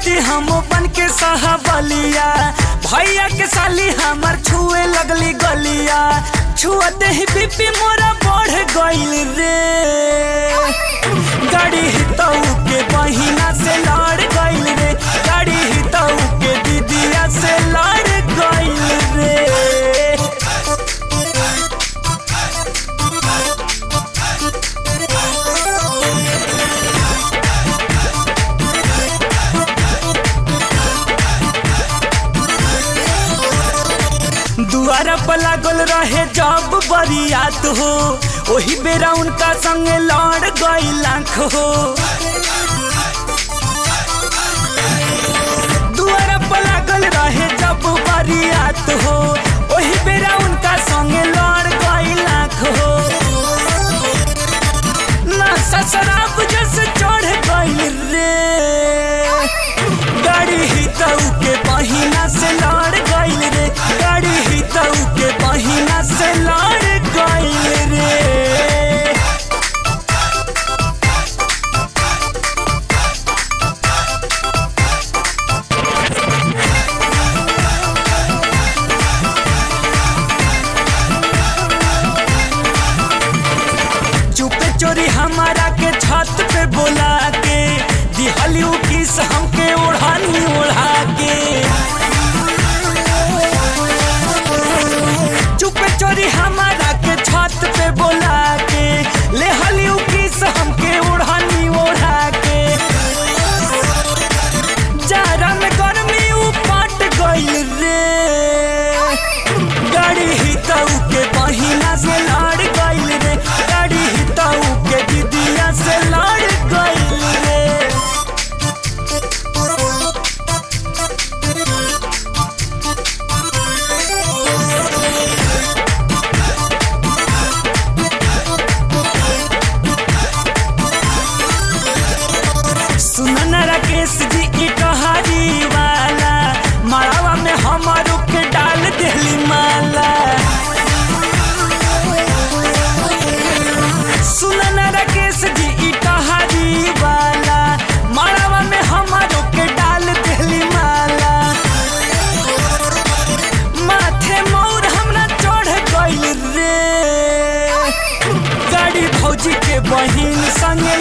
राती हम बन के बलिया भैया के साली हमर छुए लगली गलिया छुअते ही बीपी मोरा बढ़ गइल रे गाड़ी हितऊ के बहिना से लड़ गइल रे गाड़ी हितऊ के दीदिया से लड़ गइल रे दुआरा पर लागल रहे जब बरियात हो ओही बेरा उनका संग लड़ गई लाख हो दुआरा पर लागल रहे जब बरियात हो ओही बेरा उनका संग लड़ गई लाख हो ना शराब जैसे चढ़ गई रे गाड़ी हितऊ के बहिना से लड़ गइल रे गाड़ी हितऊ के बहिना से लड़ गइल रे चुपे चोरी हमारा के छत पे बोला के दिहली उ किस हमके ओढ़ानी ओढ़ा के चुपे चोरी हमारा के छत पे बोला के ले हली उ किस हमके ओढ़ानी ओढ़ा के जारा में गर्मी उ पट गइल रे गाड़ी हितऊ के बहिना से लड़ गइल रे गाड़ी हितऊ के दीदिया से लड़ गइल रे सुनन राकेश जी की कहानी वाला मड़ावा में हमारो के डाल देली माला सुनन राकेश जी की कहानी वाला मड़ावा में हमारो के डाल देली माला माथे मोर हमरा चढ़ गइल रे गाड़ी भौजी के बहिन संगे